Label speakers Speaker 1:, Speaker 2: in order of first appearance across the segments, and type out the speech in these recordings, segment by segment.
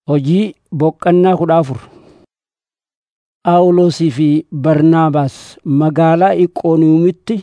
Speaker 1: Hojii boqqannaa kudha afur Phaawulosii fi Barnaabaas magaalaa Iqooniyuumitti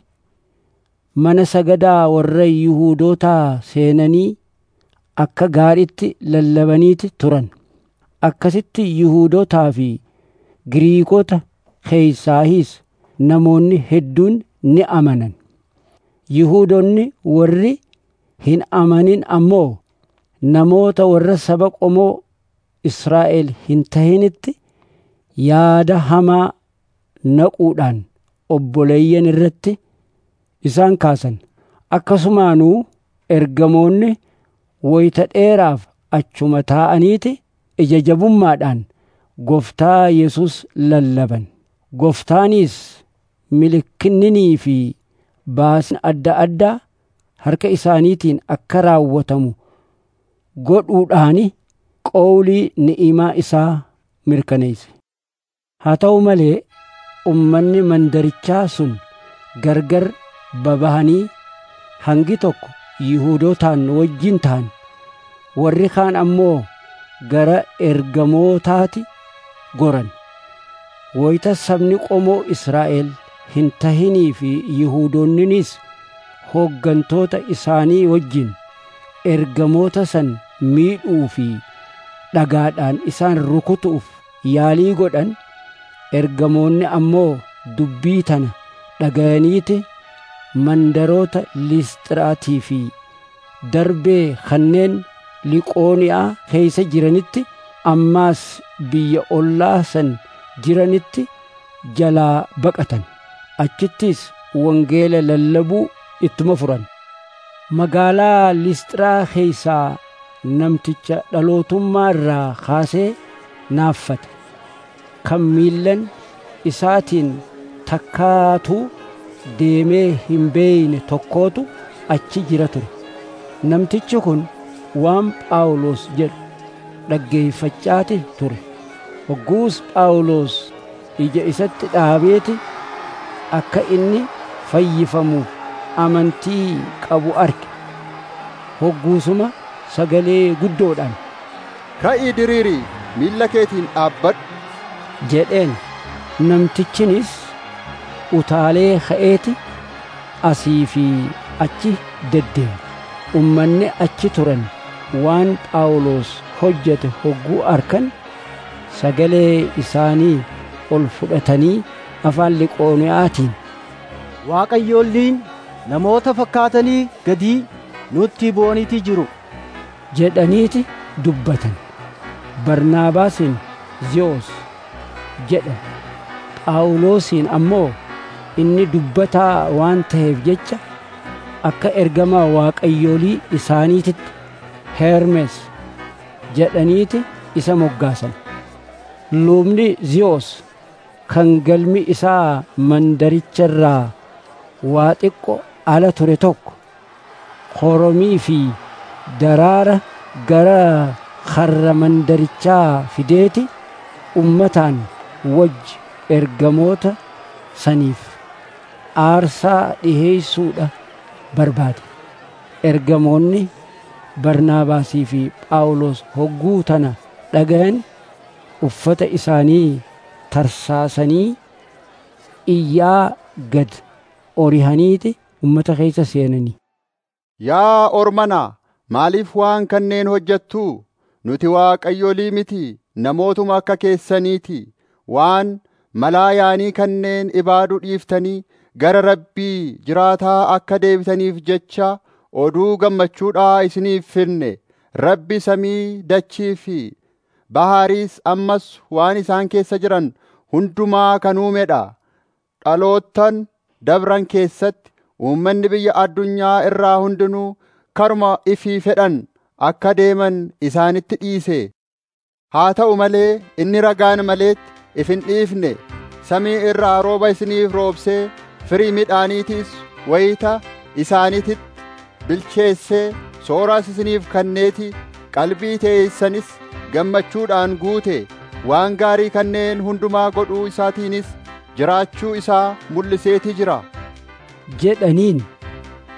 Speaker 1: mana sagadaa warra Yihuudootaa seenanii akka gaariitti lallabaniiti turan. Akkasitti Yihuudootaa fi Giriikota keeysaayis namoonni hedduun ni amanan. Yihuudoonni warri hin amanin ammoo namoota warra saba qomoo Israa'el hin tahinitti yaada hamaa naquudhaan obboleeyyan irratti isaan kaasan. Akkasumaanuu ergamoonni woyta dheeraaf achuma taa'aniiti ija jabummaadhaan Gooftaa Yesus lallaban. Gooftaanis milikinninii fi baasni adda addaa harka isaaniitiin akka raawwatamu godhuudhaani qowlii ni'imaa isaa mirkaneesse. Haa ta'u malee ummanni mandarichaa sun gargar babahanii hangi tokko Yihuudootaan wajjin ta'an warri kaan ammoo gara ergamootaati goran. Woyta sabni qomoo Israa'el hin tahinii fi Yihuudoonninis hooggantoota isaanii wajjin ergamoota san miidhuu fi dhagaadhaan isaan rukutuuf yaalii godhan ergamoonni ammoo dubbii tana dhagayaniiti mandaroota Lisxiraatii fi darbee kanneen Liqooniyaa keeysa jiranitti ammaas biyya ollaa san jiranitti jalaa baqatan. Achittis wangeela lallabuu ittuma furan. Magaalaa Lisxiraa keeysaa namticha dhalootummaa irraa kaasee naaffate. Kan miillan isaatiin takkaatuu deemee hin beeyne tokkootu achi jira ture. Namtichi kun waan Phaawulos jedhu dhaggeeffachaati ture. Hogguus Phaawulos ija isatti dhaabeeti akka inni fayyifamuuf amantii qabu arge. Hogguusuma sagalee guddoodhaan
Speaker 2: Ka'ii diriirii miilla keetiin dhaabbadhu
Speaker 1: jedheen namtichinis utaalee ka'eeti asii fi achi deddeeme. Ummanni achi turan waan Phaawulos hojjete hogguu arkan sagalee isaanii ol fudhatanii afaan Liqooniyaatiin
Speaker 3: Waaqayyoolliin namoota fakkaatanii gadii nutti bu'aniiti jiru.
Speaker 1: jedhaniiti dubbatan. Barnaabaasiin Ziyoos jedhan. Phaawulosiin ammoo inni dubbataa waan ta'eef jecha akka ergamaa waaqayyoolii isaaniititti Hermes jedhaniiti isa moggaasan. Lubni Ziyoos kan galmi isaa mandaricharraa waa xiqqo ala ture tokko koromii fi daraara gara karra mandarichaa fideeti ummataan wajji ergamoota saniif aarsaa dhiheeysuudha barbaade. Ergamoonni Barnaabaasii fi Phaawulos hogguu tana dhagayan uffata isaanii tarsaasanii iyyaa gad orihaniiti ummata keessa seenanii.
Speaker 2: Yaa ormanaa maaliif waan kanneen hojjettuu nuti waaqayyolii miti namootuma akka keessaniiti waan malaa yaanii kanneen ibaaduu dhiiftanii gara rabbii jiraataa akka deebitaniif jecha oduu gammachuudhaa isiniif finne rabbi samii dachii fi bahaariis ammas waan isaan keessa jiran hundumaa kan uumedha dhaloottan dabran keessatti uummanni biyya addunyaa irraa hundinuu karuma ifii fedhan akka deeman isaanitti dhiise haa ta'u malee inni ragaan maleetti if hin dhiifne samii irraa rooba isiniif roobsee firii midhaaniitiis wayita isaaniititti bilcheessee sooraas isiniif kanneeti qalbii teessanis gammachuudhaan guute waan gaarii kanneen hundumaa godhuu isaatiinis jiraachuu isaa mul'iseeti jira
Speaker 1: jedhaniin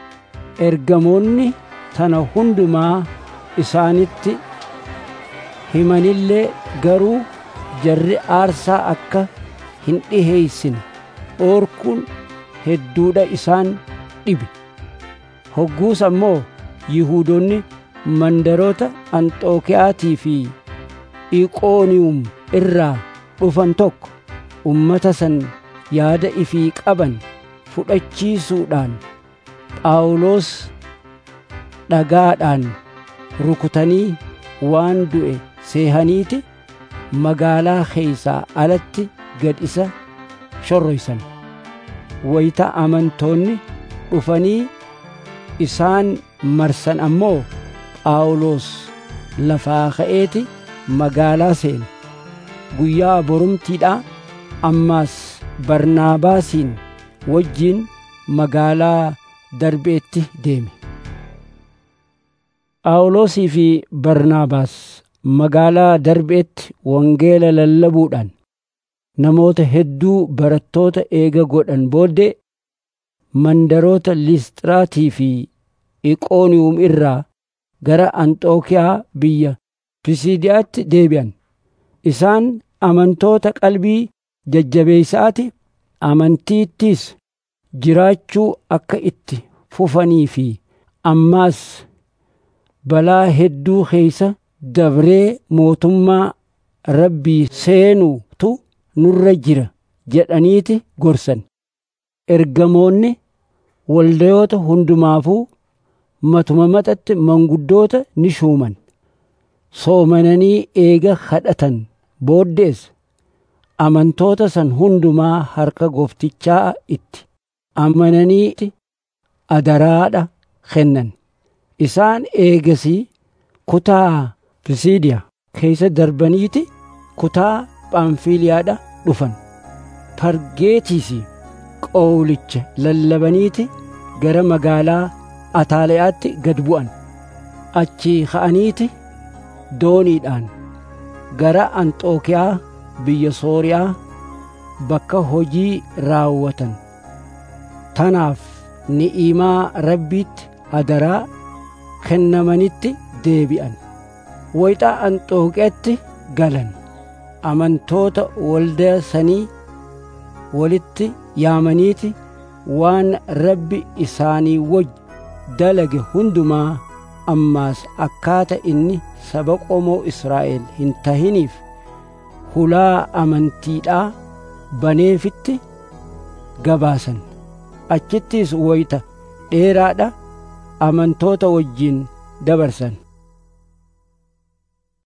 Speaker 1: ergamoonni tana hundumaa isaanitti himanillee garuu jarri aarsaa akka hin dhiheeysine dhoorkuun hedduudha isaan dhibe hogguus ammoo yihuudoonni mandaroota anxookiyaatii fi iqooniyum irraa dhufan tokko ummata san yaada ifii qaban fudhachiisuudhaan phaawulos dhagaadhaan rukutanii waan du'e seehaniiti magaalaa keeysaa alatti gad isa shorroysan wayita amantoonni dhufanii isaan marsan ammoo phaawulos lafaa ka'eeti magaalaa seene guyyaa borumtiidha ammaas barnaabaasiin wajjiin magaalaa darbeetti deeme phaawulosii fi barnaabaas magaalaa darbeetti wangeela lallabuudhaan namoota hedduu barattoota eega godhan booddee mandaroota lisxiraatii fi iqooniyum irraa gara anxookiyaa biyya pisiidiyaatti deebi'an isaan amantoota qalbii jajjabeeysaati amantiittiis jiraachuu akka itti fufanii fi ammaas balaa hedduu keeysa dabree mootummaa rabbii seenuutu nurra jira jedhaniiti gorsan ergamoonni waldayoota hundumaafuu matuma maxatti manguddoota ni shuuman soomananii eega kadhatan booddees amantoota san hundumaa harka gooftichaa itti amananii adaraadha kennan isaan eegasii kutaa pisiidiya keessa darbaniiti kutaa phaanfiliyaadha dhufan pargeetiisi qowlicha lallabaniiti gara magaalaa ataalayaatti gad bu'an achii ka'aniiti dooniidhaan gara anxookiyaa biyya sooriyaa bakka hojii raawwatan tanaaf ni'imaa rabbiitti adaraa kennamanitti deebi'an wayxa anxookiyaatti galan amantoota waldaa sanii walitti yaamaniiti waan rabbi isaanii waj dalage hundumaa ammaas akkaata inni saba qomoo Israa'el hin tahiniif hulaa amantiidhaa baneefitti gabaasan achittis wayita dheeraadha amantoota wajjiin dabarsan